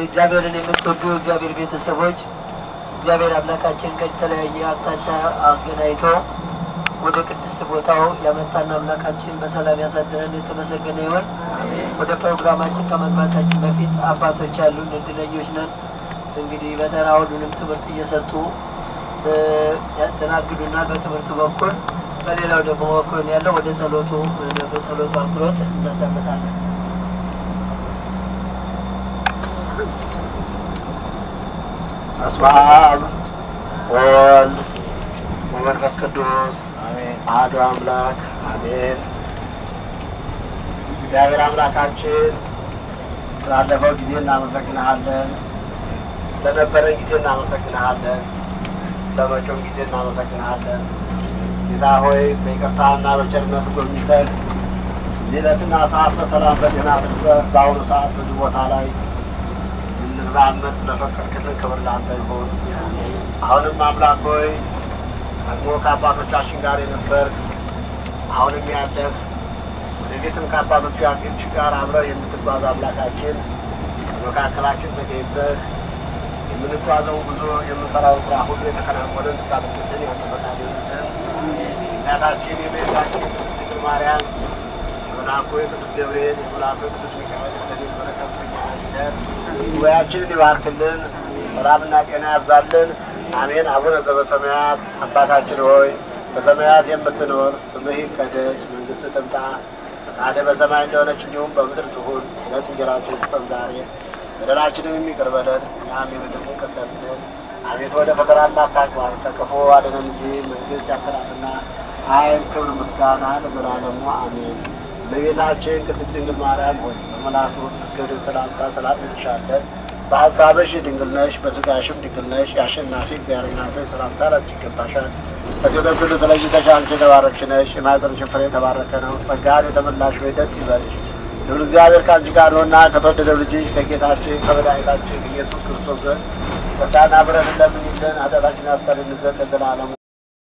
እግዚአብሔርን የምትወዱ እግዚአብሔር ቤተሰቦች እግዚአብሔር አምላካችን ከተለያየ አቅጣጫ አገናኝቶ ወደ ቅድስት ቦታው ያመጣን አምላካችን በሰላም ያሳደረን የተመሰገነ ይሆን። ወደ ፕሮግራማችን ከመግባታችን በፊት አባቶች ያሉን እድለኞች ነን። እንግዲህ በተራ ሁሉንም ትምህርት እየሰጡ ያስተናግዱናል በትምህርቱ በኩል በሌላው ደግሞ በኩል ያለው ወደ ጸሎቱ በጸሎቱ አክብሮት እናዳምጣለን። በስመ አብ ወወልድ ወመንፈስ ቅዱስ አሐዱ አምላክ አሜን። እግዚአብሔር አምላካችን ስላለፈው ጊዜ እናመሰግንሃለን። ስለነበረን ጊዜ እናመሰግንሃለን። ስለ መጪውም ጊዜ እናመሰግንሃለን። ጌታ ሆይ በይቅርታና በቸርነት ጎብኝተን እዚህ ዕለትና ሰዓት በሰላም በጤና አድርሰህ በአሁኑ ሰዓት በዚህ ቦታ ላይ እንራመድ ስለፈቀድክልን ክብር ላንተ ይሁን። አሁንም አምላክ ሆይ ደግሞ ከአባቶቻችን ጋር የነበርክ አሁንም ያለህ ወደፊትም ከአባቶቹ ያግች ጋር አብረህ የምትጓዝ አምላካችን በመካከላችን ተገኝተህ የምንጓዘው ጉዞ የምንሰራውን ስራ ሁሉ የተከናወነ እንድታደርግልን ያንተ ፈቃድ ይሁንልን። እናታችን የእመቤታችን የቅድስት ድንግል ማርያም የመልአኩ የቅዱስ ገብርኤል የመልአኩ የቅዱስ ሚካኤል ረድኤት በረከት በእኛ ላይ ይደር። ጉባኤያችንን ይባርክልን፣ ሰላምና ጤና ያብዛልን። አሜን። አቡነ ዘበሰማያት አባታችን ሆይ በሰማያት የምትኖር ስምህ ይቀደስ፣ መንግስትህ ትምጣ፣ ፈቃድህ በሰማይ እንደሆነች እንዲሁም በምድር ትሁን። ዕለት እንጀራችንን ስጠን ዛሬ፣ በደላችንን የሚቅር በለን እኛም የበደሉንን ይቅር እንደምንል። አቤቱ ወደ ፈተና አታግባን፣ ከክፉ አድነን እንጂ መንግስት ያንተ ናትና ኃይል፣ ክብር፣ ምስጋና ለዘላለሙ አሜን። እመቤታችን ቅድስት ድንግል ማርያም ሆይ በመልአኩ ቅዱስ ገብርኤል ሰላምታ ሰላም እንልሻለን። በሀሳብሽ ድንግል ነሽ፣ በስጋሽም ድንግል ነሽ። የአሸናፊ እግዚአብሔር እናት ሆይ ሰላምታ ላንቺ ይገባሻል። ከሴቶች ሁሉ ተለይተሽ አንቺ የተባረክሽ ነሽ፣ የማኅፀንሽ ፍሬ የተባረከ ነው። ጸጋን የተመላሽ ሆይ ደስ ይበልሽ፣ ልዑል እግዚአብሔር ከአንቺ ጋር ነውና ከተወደደው ልጅሽ ከጌታችን ከመድኃኒታችን ኢየሱስ ክርስቶስ ዘንድ ይቅርታና ምሕረትን ለምኝልን ኃጢአታችንን ያስተሰርይልን ዘንድ ለዘላለሙ